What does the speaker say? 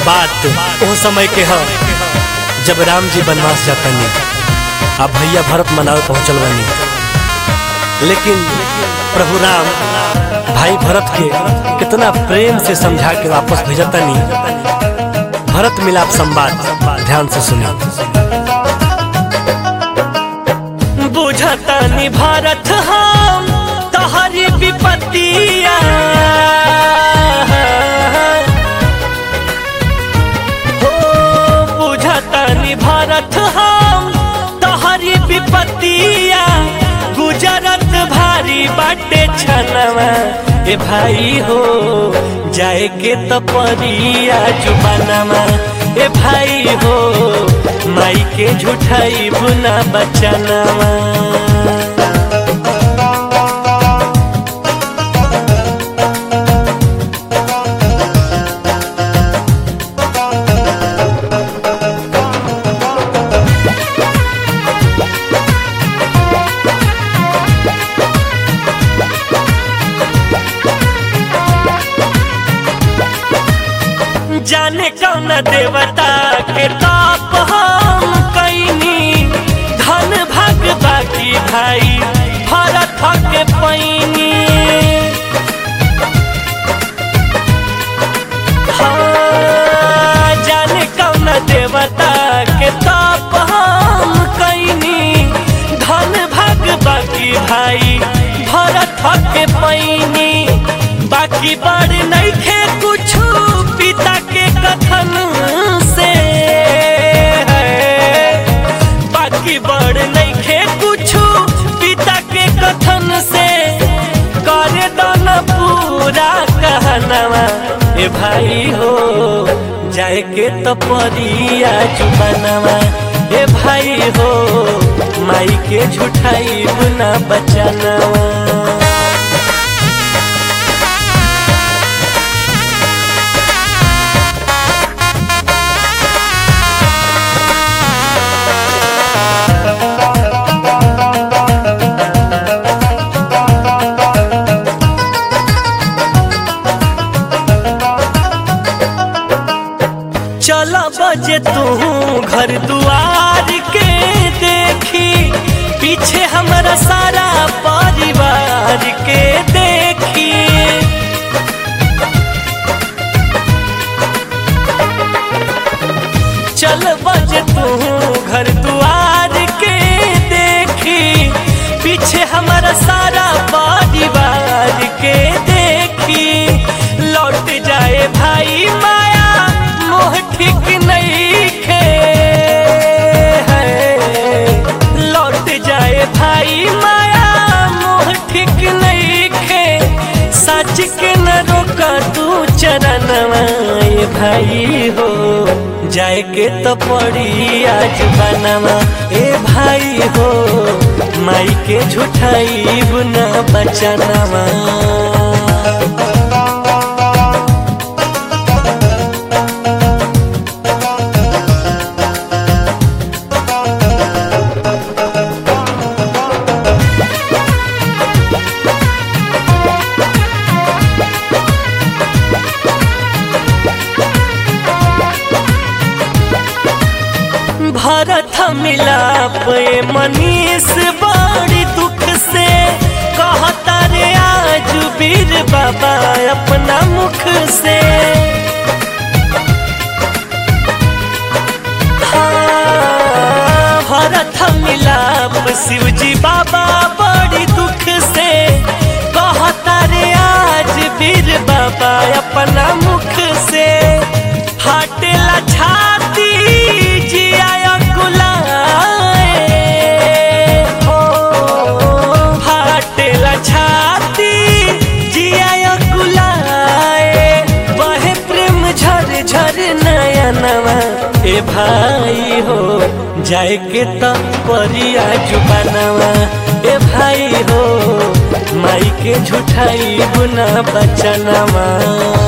बात वो समय के ह जब राम जी वनवास जातनी अब भैया भरत मनावे पहुंचल बनी लेकिन प्रभु राम भाई भरत के कितना प्रेम से समझा के वापस भेजतनी भरत मिलाप संवाद ध्यान से सुनिए बुझतनी भारत हम तहरी विपत्तिया हो बुझतनी भारत हम तहरी विपत्तिया गुजरत भारी बाटे छनवा ए भाई हो जाए के तो परिया जुबानमा ए भाई हो माई के झूठाई बुना बचनवा जाने कौन देवता के ताप हम कैनी धन भाग बाकी भाई भरत के पैनी हाँ, जाने कौन देवता के ताप हम कैनी धन भाग बाकी भाई भरत के पैनी बाकी बड़ नहीं खे कुछ पिता के कथन से बाकी बड़ नहीं खे कुछ पिता के कथन से करे दन पूरा कहनवा ए भाई हो जाए के तो परिया जुबानवा ए भाई हो माई के झूठाई बुना बचनवा चला बजे तू घर दुआर के देखी पीछे हमारा सारा परिवार के देखी चल बजे तू घर दुआर के देखी पीछे हमारा सारा परिवार के देखी लौट जाए भाई माया मोह ठीक नहीं खे लौट जाए भाई माया मोह ठीक नहीं खे सच के न रोका तू चरणवा ए भाई हो जाए के तो पड़ी आज बनवा ए भाई हो माई के झूठाई बुना बचनवा भरत मिलाप ए मनीष बड़ी दुख से कहता रे आज वीर बाबा अपना मुख से हाँ, भरत मिलाप शिवजी बाबा बड़ी दुख से कहता रे आज वीर बाबा अपना मुख से हटेला छाती जिया कुलाए हो हटेला छाती जिया कुलाए बहे प्रेम झर झर नयनवा ए भाई हो जाए के तो परिया जुबानवा ए भाई हो माई के झूठाई बुना बचनवा